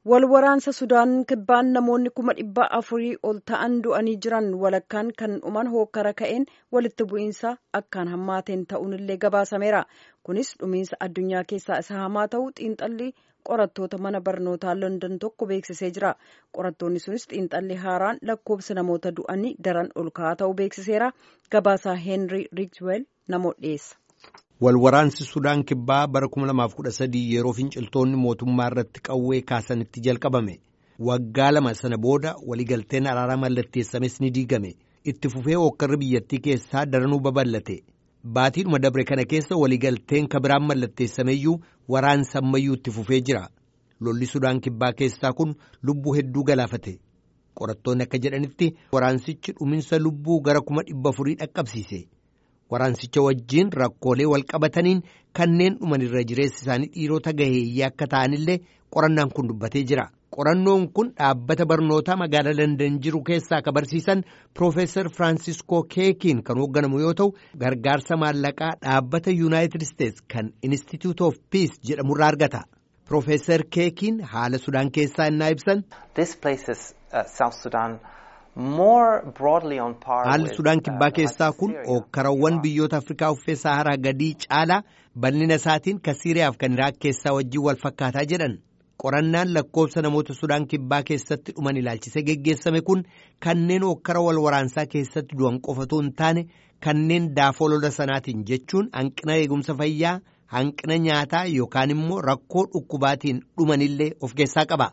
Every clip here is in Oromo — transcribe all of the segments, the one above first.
wal waraansa sudaan kibbaan namoonni kuma dhibba afurii ol ta'an du'anii jiran walakkaan kan dhuman hookkara ka'een walitti bu'iinsa akkaan hammaateen ta'uunillee gabaasameera kunis dhumiinsa addunyaa keessaa isa hamaa ta'uu xiinxalli qorattoota mana barnootaa london tokko beeksisee jira qorattoonni sunis xiinxalli haaraan lakkoobsa namoota du'anii daran ol ka'aa ta'uu beeksiseera gabaasaa heenrii riikweel namoota dhiyeessa. Walwaraansi Sudaan Kibbaa bara 2013 yeroo finciltoonni mootummaa irratti qawwee kaasanitti jalqabame. Waggaa lama sana booda waliigalteen araaraa mallatteessames ni diigame. Itti fufee hookkarri biyyattii keessaa daranuu babal'ate. Baatiidhuma dabre kana keessa waliigalteen kabiraan mallatteessameyyuu waraansa ammayyuu itti fufee jira. Lolli Sudaan Kibbaa keessaa kun lubbuu hedduu galaafate. Qorattoonni akka jedhanitti waraansichi dhuminsa lubbuu gara kuma dhibba afurii dhaqqabsiise. Waraansicha wajjiin rakkoolee wal qabataniin kanneen dhuman irra jireessi isaanii dhiirota gaheeyyii akka ta'anillee qorannaan kun dubbatee jira. Qorannoon kun dhaabbata barnootaa magaalaa Landan jiru keessaa akka barsiisan Piroofeesar Firaansiskoo Keekiin kan hoogganamu yoo ta'u gargaarsa maallaqaa dhaabbata Yuunaayitid Isteets kan Institute of Peace jedhamurraa argata. Piroofeesar Keekiin haala Sudaan keessaa innaa ibsan. Haalli Sudaan kibbaa keessaa kun hookkarawwan biyyoota Afrikaa uffee Saharaa gadii caalaa bal'ina isaatiin kan Siiriyaaf kan Iraaq keessaa wajjin wal fakkaataa jedhan. Qorannaan lakkoofsa namoota Sudaan kibbaa keessatti dhuman ilaalchisee geggeessame kun kanneen hookkara wal waraansaa keessatti du'an qofatu hin taane kanneen daafoo lola sanaatiin jechuun hanqina eegumsa fayyaa, hanqina nyaataa yookaan immoo rakkoo dhukkubaatiin dhumanillee of keessaa qaba.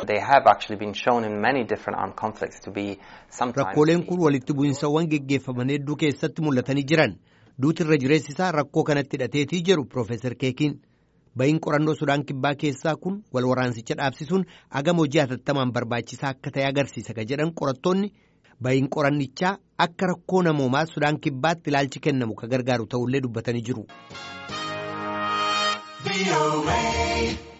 Rakkooleen kun walitti bu'insawwan geggeeffaman hedduu keessatti mul'atanii jiran duuti irra jireessi isaa rakkoo kanatti hidhateetii jiru Piroofeesar Keekiin ba'iin qorannoo Sudaan Kibbaa keessaa kun wal waraansicha dhaabsisuun agama hojii hatattamaan barbaachisaa akka ta'e agarsiisa ka jedhan qorattoonni ba'iin qorannichaa akka rakkoo namoomaa Sudaan Kibbaatti ilaalchi kennamu ka gargaaru ta'ullee dubbatanii jiru.